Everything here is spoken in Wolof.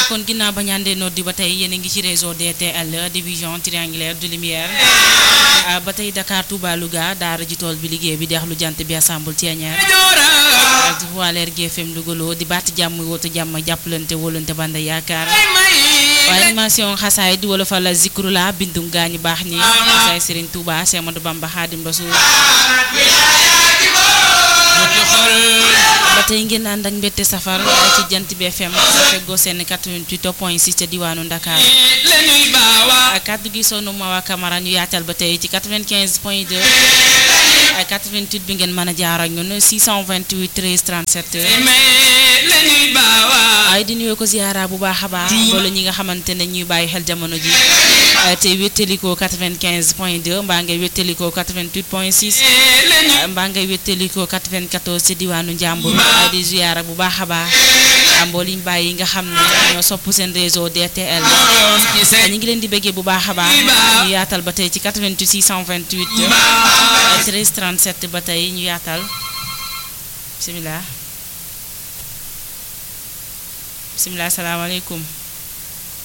kon ginnaaw ba ñaandee noddi ba tey yéen a ngi ci réseau DTL division triangulaire de lumière ba tey Dakar Touba Louga daara ji tool bi liggéey bi deex lu jant bi assemble Thiéniere ak waa Leer GFM Louga di baat jàmm woote jàmm jàppalante wóolante banda yaakaar waaye animation xasaay di wala fa la zikru la bindum gaañu baax ñi xasaay Serigne Touba Cheikh Amadou Bamba Khadim Rasoul ba tey ngeen ànd ak mbette safar ci jant bi FM feggoo seen 88 point 6 ca diwaanu Dakar kàddu gi sonu Mawa Camara ñu yaatal ba tey ci 95 point 2 88 bi ngeen mën a jaar ak ñun 628 13 37 ay di nuyoo ko ziara bu baax a baax loolu ñi nga xamante ne ñuy bàyyi xel jamono ji te wéttalikoo 95 point 2 mbaa ngay wéttalikoo 88 point 6 mbaa ngay wéttalikoo 94 ci diwaanu Njàmbur ay di ziara bu baax a baax mbooliñ bàyyi nga xam ne ñoo sopp seen réseau DTL ñu ngi leen di bëggee bu baax a baax ñu yaatal ba tey ci 88 628 13 37 ba tey ñu yaatal bisimilah bisimilah salaamaaleykum